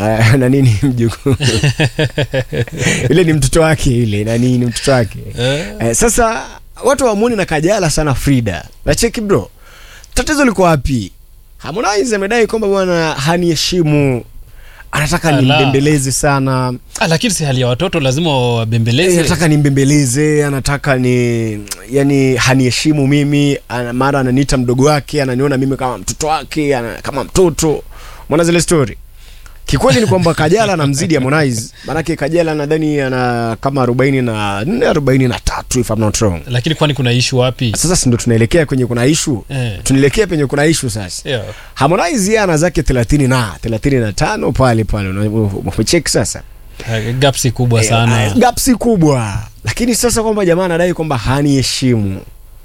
Ah, na nini mjukuu ile ni mtoto wake ile na nini mtoto wake Eh. eh, sasa watu wamwoni na kajala sana frida nacheki bro tatizo liko wapi harmonize amedai kwamba bwana haniheshimu anataka Ala. nimbembeleze sana Ah, lakini si hali ya watoto lazima Eh, wabembeleze anataka nimbembeleze anataka ni yani haniheshimu mimi ana, mara ananiita mdogo wake ananiona mimi kama mtoto wake ana, kama mtoto mwana zile story kikweli ni kwamba kajala anamzidi harmonize maanake kajala nadhani ana kama arobaini na nne arobaini na tatu if I'm not wrong lakini kwani kuna ishu wapi sasa si ndo tunaelekea kwenye kuna ishu Eh. tunaelekea penye kuna ishu sasa yeah. harmonize yeye ana zake thelathini na thelathini na tano pale pale umecheki sasa Eh, gapsi kubwa sana Eh, gapsi kubwa lakini sasa kwamba jamaa anadai kwamba haniheshimu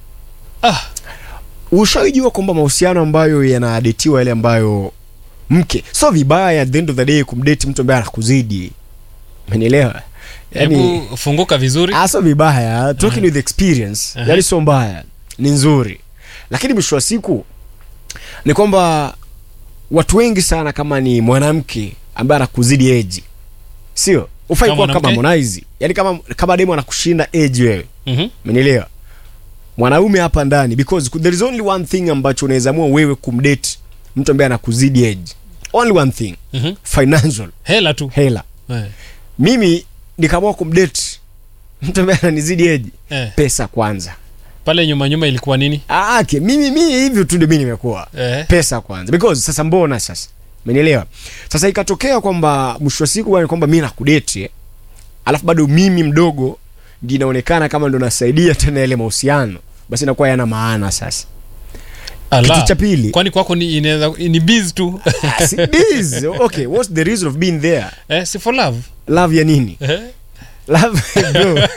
ah, ushaijua kwamba mahusiano ambayo yanadetiwa yale ambayo mke so vibaya at the end of the day kumdeti mtu ambaye anakuzidi umenielewa yani hebu funguka vizuri ah, so vibaya talking with experience Aha. yani sio mbaya ni nzuri lakini mwisho wa siku ni kwamba watu wengi sana kama ni mwanamke ambaye anakuzidi eji sio ufai Kama kuwa kama mwanamke? Harmonize yani kama kama demo anakushinda eji wewe Mhm. umenielewa mwanaume hapa ndani because there is only one thing ambacho unaweza amua wewe kumdate mtu ambaye anakuzidi age only one thing Mhm. financial hela tu hela eh. mimi nikaamua kumdate mtu ambaye ananizidi age Eh. pesa kwanza pale nyuma nyuma ilikuwa nini Ah, okay. mimi mimi hivyo tu ndio mimi nimekuwa eh. pesa kwanza because sasa mbona sasa umenielewa sasa ikatokea kwamba mwisho wa siku bwana kwamba mimi nakudate eh, alafu bado mimi mdogo ndio inaonekana kama ndo nasaidia tena yale mahusiano basi inakuwa yana maana sasa Ala. kitu cha pili kwani kwako ni inaweza ni biz tu Ah, si this. okay what's the reason of being there eh, si for love love ya nini eh? love bro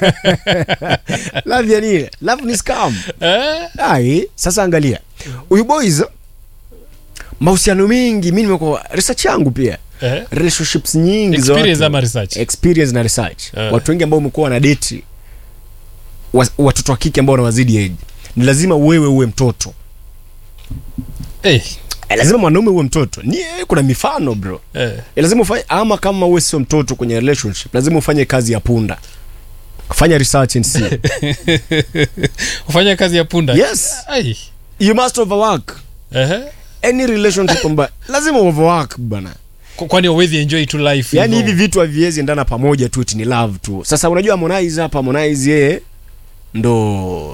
love ya nini love ni scam Eh? ai sasa angalia huyu boys mahusiano mengi mi nimekuwa research yangu pia Eh? relationships nyingi za Experience watu- ama research? experience na research Eh. watu wengi ambao umekuwa na date wa- watoto wa kike ambao wanawazidi age ni lazima wewe uwe mtoto Eh. eh, lazima mwanaume uwe mtoto ni eh, kuna mifano bro Eh. eh, lazima ufanye ama kama uwe sio mtoto kwenye relationship lazima ufanye kazi ya punda fanya research and see ufanya kazi ya punda yes Ai. you must overwork Ehe. any relationship ambayo lazima overwork bana Kwa- kwani uwezi enjoy tu life yani hivyo? hivi vitu haviwezi endana pamoja tu eti ni love tu sasa unajua harmonize hapa harmonize yeye ndo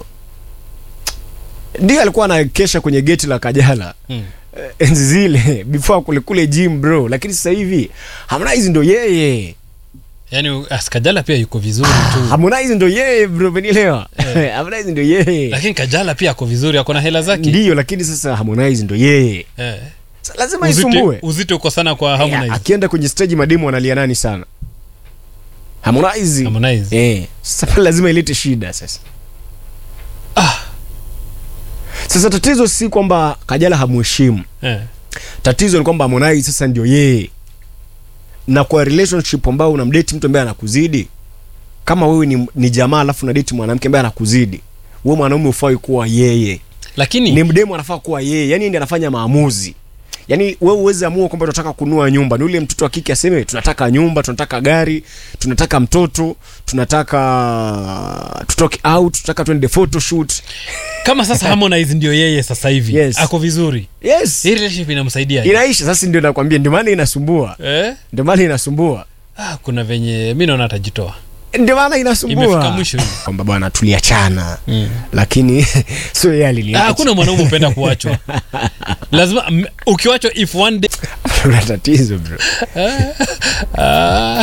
ndio alikuwa anakesha kwenye geti la kajala Mm. eh, enzi zile before kule kule gym bro lakini sasa hivi harmonize ndo yeye yaani askajala pia yuko vizuri tu harmonize ndo yeye bro umenielewa harmonize ndo yeye lakini kajala pia ako vizuri ako na hela zake ndiyo lakini sasa harmonize ndo yeye eh. Sa- lazima uzito, isumbue uzito uko sana kwa Ya, Harmonize. akienda kwenye stage mademu analia nani sana harmonize Harmonize. eh sasa pale lazima ilete shida sasa Ah. sasa tatizo si kwamba kajala hamuheshimu Eh. tatizo ni kwamba harmonize sasa ndio yeye na kwa relationship ambao unamdate mtu ambaye anakuzidi kama wewe ni, ni jamaa alafu unadate mwanamke ambaye anakuzidi wewe mwanaume ufai kuwa yeye lakini ni mdemu anafaa kuwa yeye yani ndiye anafanya maamuzi yani wewe uweze amua kwamba tunataka kununua nyumba ni ule mtoto wa kike aseme tunataka nyumba tunataka gari tunataka mtoto tunataka tutoke out tunataka twende photoshoot kama sasa Harmonize ndio yeye sasa hivi Yes. ako vizuri yes hii relationship inamsaidia inaisha sasa ndio nakwambia ndio maana inasumbua eh? ndio maana inasumbua ah, kuna venye mi naona atajitoa ndio maana imefika inasumbua mwisho hii kwamba bwana tuliachana Mm. lakini sio yeye Ah, aliniacha hakuna mwanaume upenda kuachwa lazima m- ukiwachwa if one day kuna tatizo bro ah,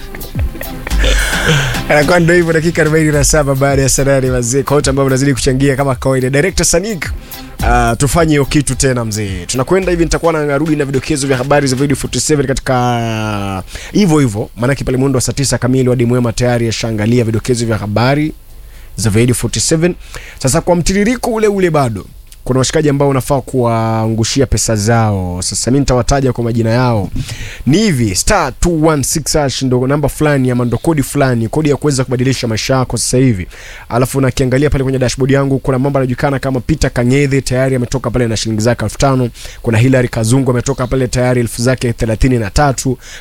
anakuwa ndo hivyo dakika 47 baada ya sanani wazee kwa wote ambao mnazidi kuchangia kama kawaida director sanik Uh, tufanye hiyo kitu tena mzee tunakwenda hivi nitakuwa narudi na vidokezo vya habari za video 47 katika hivyo hivyo maanake pale mwendo wa saa 9 kamili wadi mwema tayari ashaangalia vidokezo vya habari za video 47 sasa kwa mtiririko ule ule bado kuna washikaji ambao unafaa kuwaangushia pesa zao sasa mi nitawataja kwa majina yao ni hivi star 216 hash ndo namba fulani ama ndo kodi fulani kodi ya kuweza kubadilisha maisha yako sasa hivi alafu nakiangalia pale kwenye dashboard yangu kuna mambo anajulikana kama peter kangedhe tayari ametoka pale na shilingi zake elfu tano kuna hilary kazungu ametoka pale tayari elfu zake thelathini na tatu